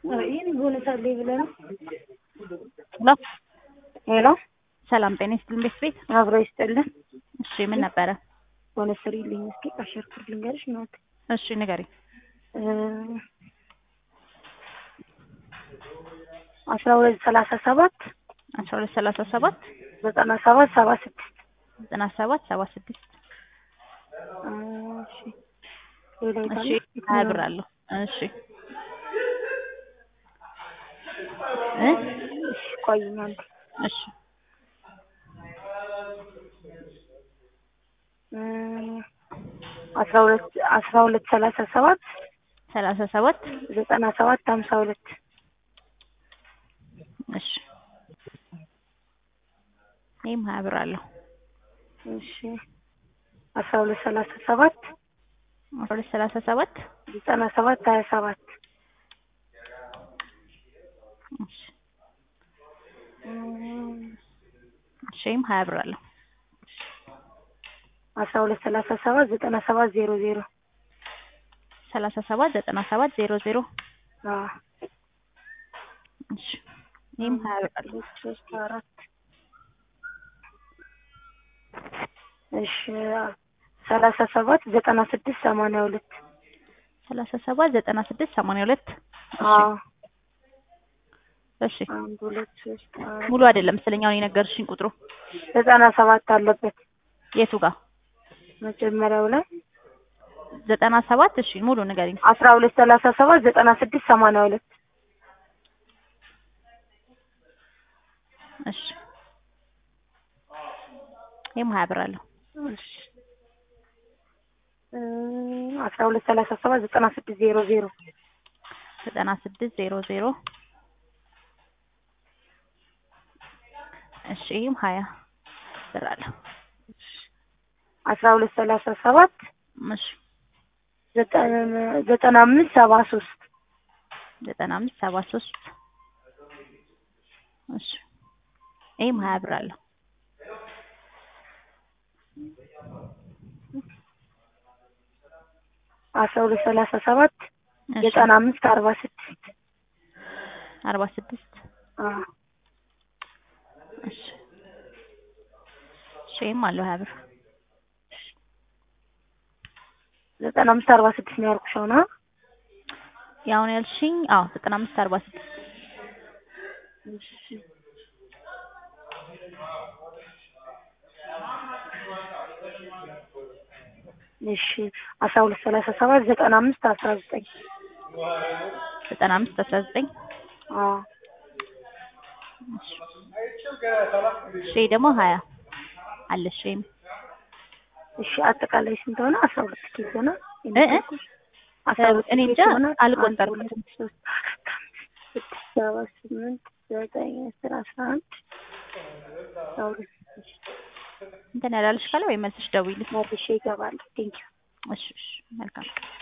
ይህን ቦነስ አለኝ ብለህ ነው? ሄሎ ሄሎ ሰላም ጤና ይስጥልን ቤት ቤት አብሮ ይስጥልን። እሺ ምን ነበረ? ቦነስ ስሪልኝ እስኪ አሸርኩት ልንገርሽ ናት እሺ ንገሪ። አስራ ሁለት ሰላሳ ሰባት አስራ ሁለት ሰላሳ ሰባት ዘጠና ሰባት ሰባ ስድስት ዘጠና ሰባት ሰባ ስድስት እሺ ሌላ እሺ የታለ? ሀያ ብር አለው። እሺ እ እሺ ቆይኝ አንዴ እሺ አስራ ሁለት አስራ ሁለት ሰላሳ ሰባት ሰላሳ ሰባት ዘጠና ሰባት ሀምሳ ሁለት እሺ ይህም ሀያ ብር አለው። እሺ አስራ ሁለት ሰላሳ ሰባት አስራ ሁለት ሰላሳ ሰባት ዘጠና ሰባት ሀያ ሰባት እሺ እሺ ይህም ሀያ ብር አለው። አስራ ሁለት ሰላሳ ሰባት ዘጠና ሰባት ዜሮ ዜሮ ሰላሳ ሰባት ዘጠና ሰባት ዜሮ ዜሮ አዎ እሺ ይህም ሀያ ብር አለው። ሁለት ሶስት አራት እሺ ሰላሳ ሰባት ዘጠና ስድስት ሰማንያ ሁለት ሰላሳ ሰባት ዘጠና ስድስት ሰማንያ ሁለት አዎ እሺ አንድ ሁለት ሶስት አራት ሙሉ አይደለም መሰለኝ አሁን የነገርሽኝ ቁጥሩ ዘጠና ሰባት አለበት የቱ ጋር መጀመሪያው ላይ ዘጠና ሰባት እሺ ሙሉ ንገሪኝ። አስራ ሁለት ሰላሳ ሰባት ዘጠና ስድስት ሰማንያ ሁለት እሺ ይህም ሀያ ብር አለው። እሺ እ አስራ ሁለት ሰላሳ ሰባት ዘጠና ስድስት ዜሮ ዜሮ ዘጠና ስድስት ዜሮ ዜሮ እሺ ይህም ሀያ ብር አለው። አስራ ሁለት ሰላሳ ሰባት እሺ ዘጠና ዘጠና አምስት ሰባ ሶስት ዘጠና አምስት ሰባ ሶስት እሺ ይህም ሀያ ብር አለው። አስራ ሁለት ሰላሳ ሰባት እሺ ዘጠና አምስት አርባ ስድስት አርባ ስድስት አዎ እሺ እሺ ይህም አለው ሀያ ብር ዘጠና አምስት አርባ ስድስት ነው ያልኩሽ አሁን አ ያሁን ያልሽኝ አዎ ዘጠና አምስት አርባ ስድስት እሺ እሺ አስራ ሁለት ሰላሳ ሰባት ዘጠና አምስት አስራ ዘጠኝ ዘጠና አምስት አስራ ዘጠኝ አዎ እሺ እሺ ይሄ ደግሞ ሀያ አለሽ ወይም እሺ አጠቃላይ ስንት ሆነ? አስራ ሁለት ኬዝ ሆነ። እ እ አስራ ሁለት እኔ ኬዝ እንጃ ሆነ። አልቆጠርኩትም። አንድ፣ ሁለት፣ ሶስት፣ አራት፣ አምስት፣ ስድስት፣ ሰባት፣ ስምንት፣ ዘጠኝ፣ አስር፣ አስራ አንድ አስራ ሁለት እንትን ያላለሽ ካለ ወይ መልስሽ ደውይልኝ። መልሼ ይገባል። ቴንኪው እሺ እሺ መልካም